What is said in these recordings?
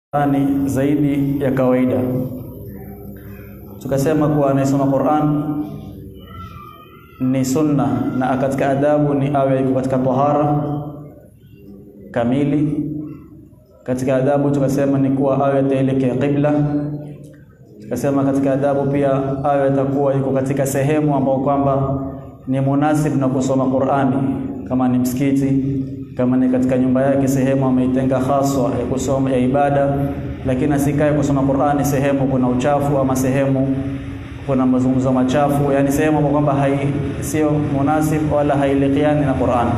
Qur'ani zaidi ya kawaida. Tukasema kuwa anayesoma Qur'an ni sunna na katika adabu ni awe yuko katika tahara kamili. Katika adabu tukasema ni kuwa awe ataelekea qibla. Tukasema katika adabu pia awe atakuwa yuko katika sehemu ambayo kwamba ni munasib na kusoma Qur'ani, kama ni msikiti, kama ni katika nyumba yake, sehemu ameitenga haswa ya kusoma ya ibada, lakini asikae kusoma Qur'ani sehemu kuna uchafu ama sehemu kuna mazungumzo machafu, yani sehemu ambayo kwamba hai sio munasib wala hailikiani na Qur'ani.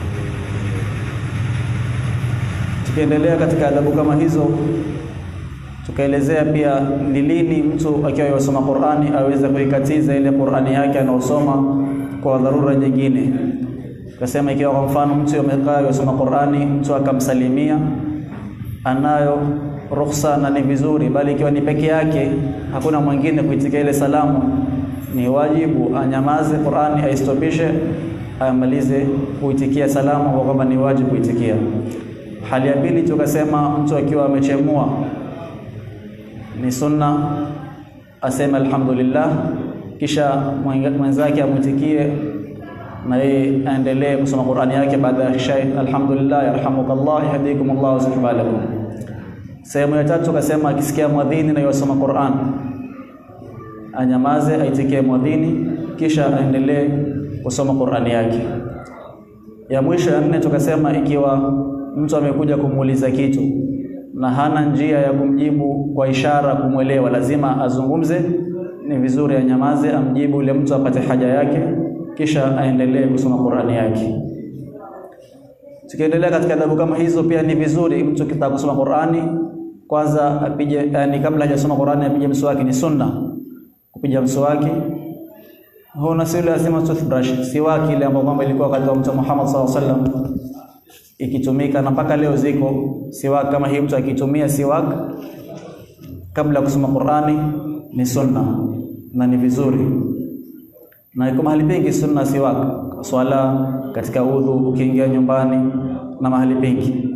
Tukiendelea katika adabu kama hizo, tukaelezea pia ni lini mtu akiwa yasoma Qur'ani aweze kuikatiza ile Qur'ani yake anaosoma kwa dharura nyingine. Tukasema ikiwa kwa mfano mtu amekaa yasoma Qur'ani, mtu akamsalimia, anayo ruhusa na ni vizuri, bali ikiwa ni peke yake, hakuna mwingine kuitikia ile salamu, ni wajibu anyamaze, Qur'ani aistopishe, amalize kuitikia salamu kwa kwamba ni wajibu kuitikia. Hali ya pili tukasema mtu akiwa amechemua ni sunna aseme alhamdulillah, kisha mwenzake amwitikie na yeye aendelee kusoma Qur'ani yake baada ya kisha alhamdulillah, yarhamukallah, yahdikumullah wa yuslih balakum. Sehemu ya tatu kasema akisikia mwadhini na yosoma Qur'an anyamaze, aitikie mwadhini, kisha aendelee kusoma Qur'ani yake. Ya mwisho ya nne tukasema ikiwa mtu amekuja kumuuliza kitu na hana njia ya kumjibu kwa ishara kumwelewa, lazima azungumze, ni vizuri anyamaze, amjibu yule mtu apate haja yake, kisha aendelee kusoma Qur'ani yake. Tukiendelea katika adabu kama hizo, pia ni vizuri mtu kitaka kusoma Qur'ani kwanza apige, yani kabla hajasoma Qur'ani apige mswaki, ni sunna kupiga mswaki. Huna si lazima toothbrush, siwaki ile ambayo kwamba ilikuwa wakati wa Mtume Muhammad sallallahu alaihi wasallam ikitumika na mpaka leo ziko siwak kama hii. Mtu akitumia siwak kabla ya kusoma Qur'ani ni sunna na ni vizuri, na iko mahali pengi sunna siwak, swala, katika udhu, ukiingia nyumbani na mahali pengi.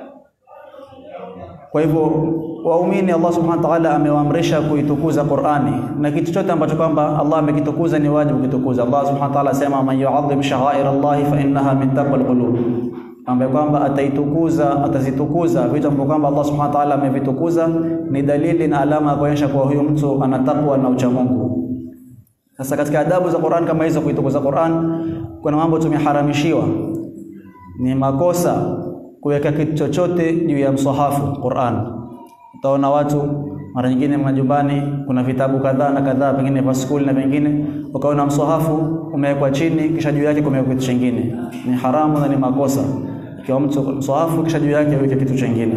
Kwa hivyo waumini, Allah subhanahu wa ta'ala amewaamrisha kuitukuza Qur'ani, na kitu chote ambacho kwamba Allah amekitukuza ni wajibu kukitukuza. Allah subhanahu wa ta'ala asema, man yu'azzim sha'air Allah fa innaha min taqwal qulub ambaye kwamba ataitukuza atazitukuza vitu ambavyo kwamba Allah subhanahu wa ta'ala amevitukuza ni dalili na alama ya kuonyesha kuwa huyu mtu ana takwa na ucha Mungu. Sasa katika adabu za Qur'an kama hizo, kuitukuza Qur'an, kuna mambo tumeharamishiwa. Ni makosa kuweka kitu chochote juu ya msahafu Qur'an. Utaona watu mara nyingine majumbani kuna vitabu kadhaa na kadhaa, pengine vya skuli na pengine, ukaona msahafu umewekwa chini, kisha juu yake kumewekwa kitu kingine. Ni haramu na ni makosa ikiwa mtu msahafu kisha juu yake aweke kitu chingine,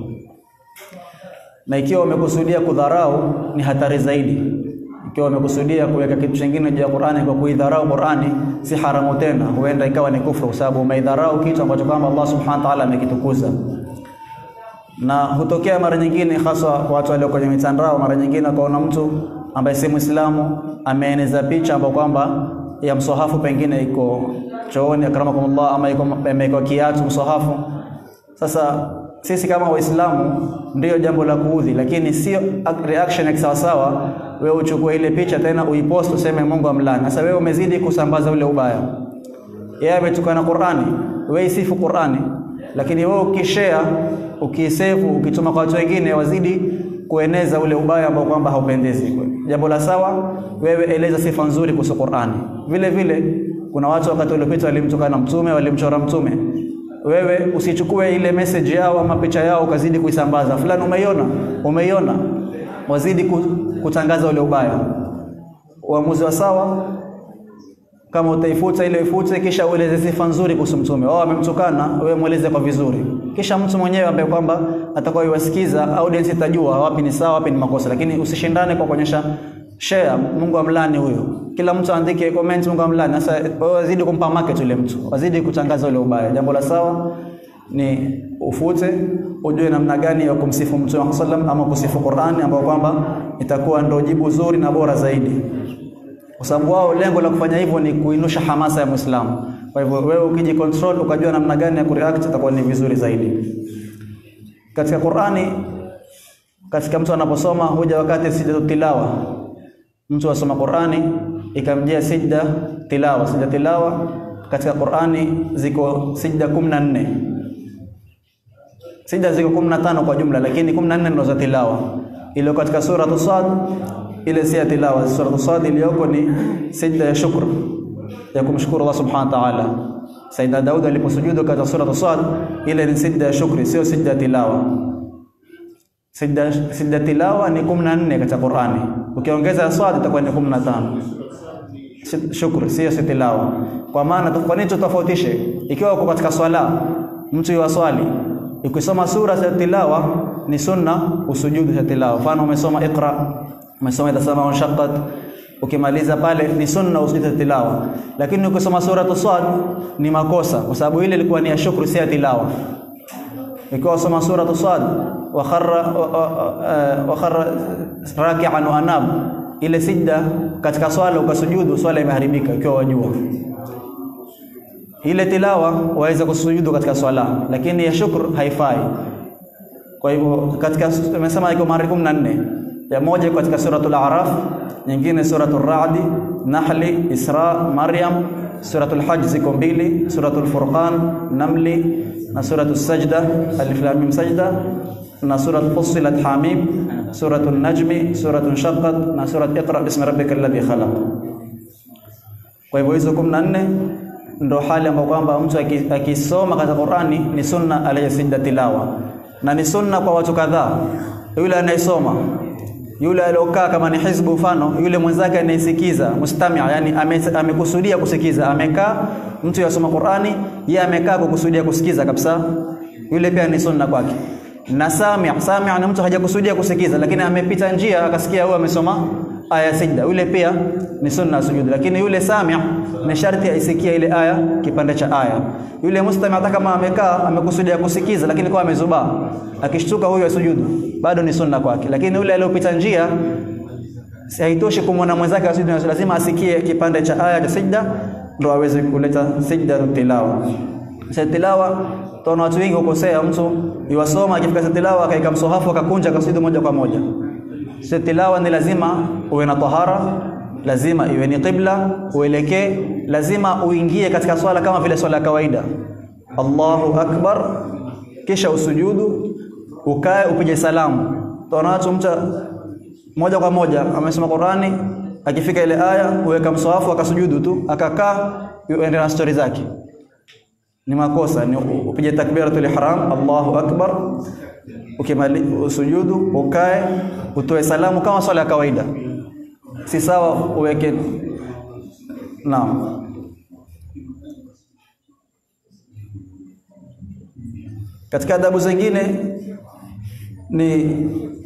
na ikiwa umekusudia kudharau ni hatari zaidi. Ikiwa umekusudia kuweka kitu chingine juu ya Qur'ani kwa kuidharau Qur'ani, si haramu tena, huenda ikawa ni kufuru, kwa sababu umeidharau kitu ambacho kwamba Allah subhanahu wa ta'ala amekitukuza. Na hutokea mara nyingine, hasa kwa watu walio kwenye mitandao, mara nyingine akaona mtu ambaye si Muislamu ameeneza picha ambayo kwamba ya msahafu pengine iko chooni akramakumullah, ama iko imewekwa kiatu msahafu. Sasa sisi kama Waislamu ndiyo jambo la kuudhi, lakini sio reaction ya kisawasawa. Wewe uchukue ile picha tena uipost useme Mungu amlani. Sasa wewe umezidi kusambaza ule ubaya. Yeye ametukana Qur'ani, wewe isifu Qur'ani, lakini wewe ukishare, ukisave, ukituma kwa watu wengine wazidi kueneza ule ubaya ambao kwamba haupendezi. Jambo la sawa, wewe eleza sifa nzuri kuhusu Qur'ani. Vile vile kuna watu wakati uliopita walimtukana mtume, walimchora mtume. Wewe usichukue ile message yao ama picha yao ukazidi kuisambaza, fulani umeiona, umeiona, wazidi kutangaza ule ubaya. Uamuzi wa sawa, kama utaifuta ile ifute, kisha ueleze sifa nzuri kuhusu mtume. Wao wamemtukana, wewe mueleze kwa vizuri, kisha mtu mwenyewe ambaye kwamba atakuwa yuwasikiza, audience itajua wapi ni sawa, wapi ni makosa, lakini usishindane kwa kuonyesha share Mungu amlani huyo. Kila mtu aandike comment Mungu amlani. Sasa wazidi kumpa market yule mtu, wazidi kutangaza ule ubaya. Jambo la sawa ni ufute, ujue namna gani ya kumsifu Mtume sallam ama kusifu Qur'ani, ambao kwamba itakuwa ndio jibu zuri na bora zaidi, kwa sababu wao lengo la kufanya hivyo ni kuinusha hamasa ya Muislamu. Kwa hivyo wewe ukiji control ukajua namna gani ya kureact, itakuwa ni vizuri zaidi. Katika Qur'ani katika mtu anaposoma huja wakati sijda tilawa mtu asoma Qur'ani ikamjia sijda tilawa sijda tilawa katika Qur'ani ziko sijda 14 sijda ziko 15 kwa jumla lakini 14 ndio za tilawa ile katika sura Sad ile si ya tilawa sura Sad iliyoko ni sijda ya shukr ya kumshukuru Allah subhanahu wa ta'ala Sayyidina Daud aliposujudu katika sura Sad ile ni sijda ya shukri sio sijda ya tilawa sijda sijda tilawa ni 14 katika Qur'ani ukiongeza Sad itakuwa ni 15 shukri sio tilawa kwa maana kwa nini tutofautishe ikiwa uko katika swala mtu yuwaswali ukisoma sura za tilawa ni sunna usujudu za tilawa mfano umesoma iqra umesoma idha sama unshaqqat ukimaliza pale ni sunna usujudu tilawa lakini ukisoma sura sad ni makosa kwa sababu ile ilikuwa ni ya shukru si ya tilawa ikiwa usoma sura sad wa kharra wa kharra raki'an wa anab ile sijda katika swala ukasujudu swala imeharibika ikiwa wajua ile tilawa waweza kusujudu katika swala lakini ya shukr haifai kwa hivyo katika tumesema iko mara 14 ya moja iko katika suratul a'raf nyingine suratul ra'd nahli isra maryam suratul hajj ziko mbili suratul furqan namli na suratul sajda alif lam mim sajda na suratul fussilat hamim suratul najmi suratul shaqqat na surat iqra bismi rabbikal ladhi khalaq kwa hivyo hizo 14 ndo hali ambayo kwamba mtu akisoma katika Qur'ani ni sunna aliyesijda tilawa na ni sunna kwa watu kadhaa yule anayesoma yule aliyokaa kama ni hizbu mfano yule mwenzake anayesikiza mustami' yani amekusudia ame kusikiza amekaa mtu yasoma Qur'ani yeye amekaa kukusudia kusikiza kabisa yule pia ni sunna kwake na sami' sami' ni mtu hajakusudia kusikiza lakini amepita njia akasikia huyo amesoma aya sijda yule pia ni sunna sujud lakini yule sami' ni sharti aisikie ile aya kipande cha aya yule mustami' hata kama amekaa amekusudia kusikiza lakini kwa amezubaa akishtuka huyo sujudu bado ni sunna kwake lakini yule aliyopita njia haitoshi kumwona mwenzake asujudu lazima asikie kipande cha aya cha sijda ndo aweze kuleta sijda tilawa sasa tilawa tunaona watu wengi ukosea mtu iwasoma akifika tilawa akaika msohafu akakunja akasujudu moja kwa moja sasa tilawa ni lazima uwe na tahara lazima iwe ni qibla uelekee lazima uingie katika swala kama vile swala ya kawaida Allahu akbar kisha usujudu ukae upige salamu tunaona watu mtu moja kwa moja amesoma Qurani akifika ile aya uweka mswafu akasujudu tu akakaa uende na stori zake ni makosa ni upige takbiratul ihram Allahu akbar ukimali usujudu ukae utoe salamu kama swala ya kawaida si sawa uweke naam katika adabu zingine ni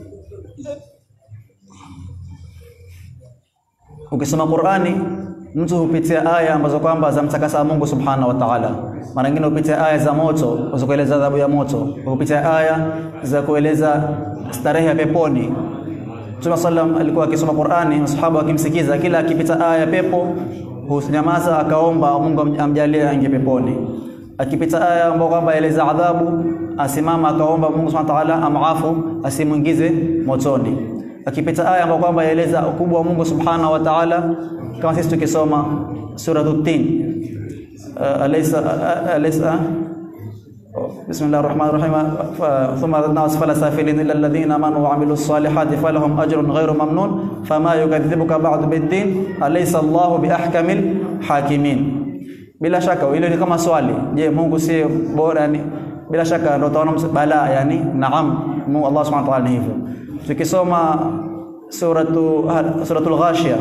ukisoma Qur'ani mtu hupitia aya ambazo kwamba zamtakasa Mungu Subhanahu wa Ta'ala. Mara nyingine hupitia aya za moto za kueleza adhabu ya moto, hupitia aya za kueleza starehe ya peponi. Mtume sallam alikuwa akisoma Qur'ani, masahaba wakimsikiza, kila akipita aya ya pepo hunyamaza akaomba Mungu amjalie aingie peponi. Akipita aya ambayo kwamba eleza adhabu, asimama akaomba Mungu Subhanahu wa Ta'ala amafu asimuingize motoni. Akipita aya ambayo kwamba yaeleza ukubwa wa Mungu Subhanahu wa Ta'ala kama sisi tukisoma suratu tin uh, alaysa uh, alaysa بسم الله الرحمن الرحيم ثم ردنا أسفل سافلين إلا الذين آمنوا وعملوا الصالحات فلهم أجر غير ممنون فما يكذبك بعد بالدين أليس الله بأحكم الحاكمين bila shaka ile ni kama swali je Mungu si bora yani bila shaka ndio utaona bala yani naam Mungu Allah Subhanahu wa ta'ala ni hivyo tukisoma suratu suratul ghashiyah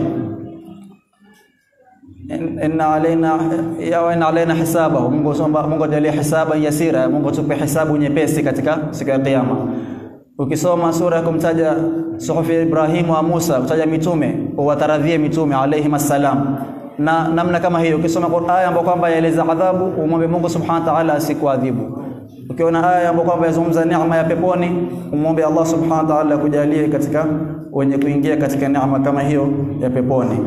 inna alaina ya inna alaina hisabahu Mungu somba Mungu ajalie hisaba yasira Mungu tupe hisabu nyepesi katika siku ya kiyama ukisoma sura ya kumtaja suhufi Ibrahim wa Musa kutaja mitume uwataradhie mitume alayhi masalam na namna kama hiyo ukisoma aya ambayo kwamba yaeleza adhabu umwombe Mungu subhanahu wa ta'ala asikuadhibu ukiona aya ambayo kwamba yazungumza neema ya peponi umwombe Allah subhanahu wa ta'ala akujalie katika wenye kuingia katika neema kama hiyo ya peponi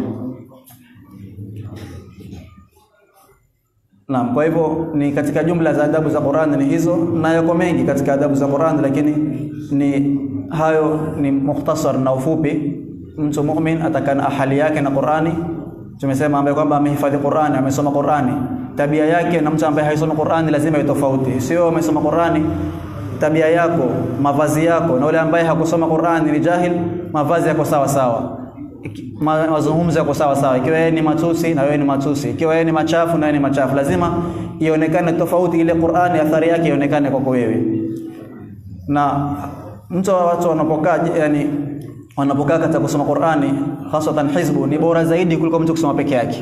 Naam, kwa hivyo ni katika jumla za adabu za Qur'an ni hizo na yako mengi katika adabu za Qur'an lakini ni hayo ni mukhtasar na ufupi mtu mu'min atakana ahali yake na Qur'ani tumesema ambaye kwamba amehifadhi Qur'ani amesoma Qur'ani tabia yake na mtu ambaye haisomi Qur'ani lazima iwe tofauti sio umesoma Qur'ani tabia yako mavazi yako na yule ambaye hakusoma Qur'ani ni jahil mavazi yako sawa sawa Iki- ma- mazungumzo yako sawa sawa ikiwa yeye ni matusi na wewe ni matusi ikiwa yeye ni machafu na wewe ni machafu lazima ionekane tofauti ile Qur'ani athari yake ionekane kwako wewe na mtu wa watu wanapokaa yani wanapokaa katika kusoma Qur'ani hasatan hizbu ni bora zaidi kuliko mtu kusoma peke yake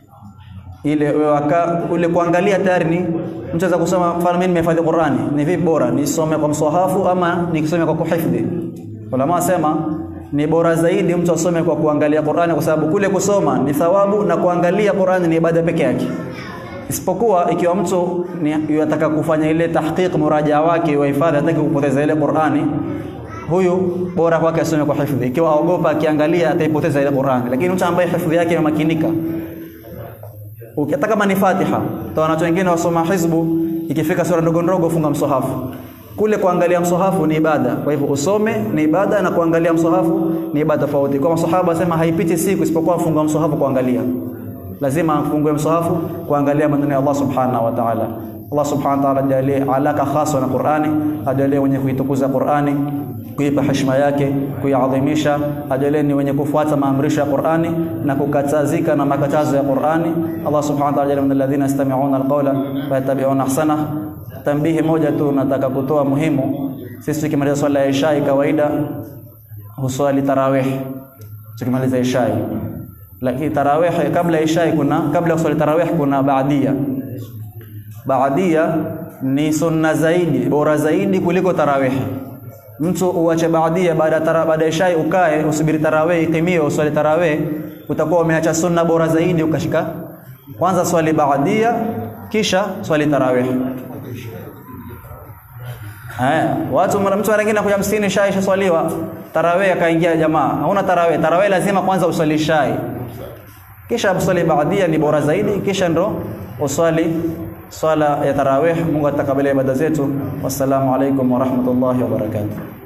ile waka, ule kuangalia tayari ni mtu aweza kusoma mfano mimi nimehifadhi Qur'ani ni vipi bora nisome kwa mswahafu ama nikisome kwa kuhifadhi ulama wasema ni bora zaidi mtu asome kwa kuangalia Qur'ani kwa sababu kule kusoma ni thawabu na kuangalia Qur'ani ni ibada peke yake isipokuwa ikiwa mtu ni yataka kufanya ile tahqiq muraja wake wa hifadhi hataki kupoteza ile Qur'ani huyu bora kwake asome kwa hifadhi ikiwa aogopa akiangalia ataipoteza ile Qur'ani lakini mtu ambaye hifadhi yake imemakinika ukitaka kama ni Fatiha toa watu wengine wasoma hizbu ikifika sura ndogo ndogo funga msohafu kule kuangalia msohafu ni ibada kwa hivyo usome ni ibada na kuangalia msohafu ni ibada tofauti kwa masahaba wasema haipiti siku isipokuwa funga msohafu kuangalia lazima afungue msohafu kuangalia maneno ya Allah subhanahu wa ta'ala Allah subhanahu wa ta'ala jalie alaka khasa na Qur'ani ajalie wenye kuitukuza Qur'ani kuipa heshima yake kuiadhimisha ajalie ni wenye kufuata maamrisho ya Qur'ani na kukatazika na makatazo ya Qur'ani Allah subhanahu wa ta'ala jalie min alladhina yastami'una alqawla wa yattabi'una ahsana tambihi moja tu nataka kutoa muhimu sisi tukimaliza swala ya Isha kawaida huswali tarawih tukimaliza Isha lakini tarawih kabla ya Isha kuna kabla ya kuswali tarawih kuna baadia baadia ni sunna zaidi bora zaidi kuliko tarawih mtu uache baadia baada ya tara- baada ya Isha ukae usubiri tarawih itimie uswali tarawih utakuwa umeacha sunna bora zaidi ukashika kwanza swali baadia kisha swali tarawih Haya, watu mara mtu mwingine anakuja msikitini shai ishaswaliwa, tarawih akaingia jamaa. Hauna tarawih, tarawih lazima kwanza uswali shai. Kisha uswali baadia ni bora zaidi, kisha ndo uswali swala ya tarawih. Mungu atakabalie ibada zetu. Wassalamu alaikum wa rahmatullahi wa barakatuh.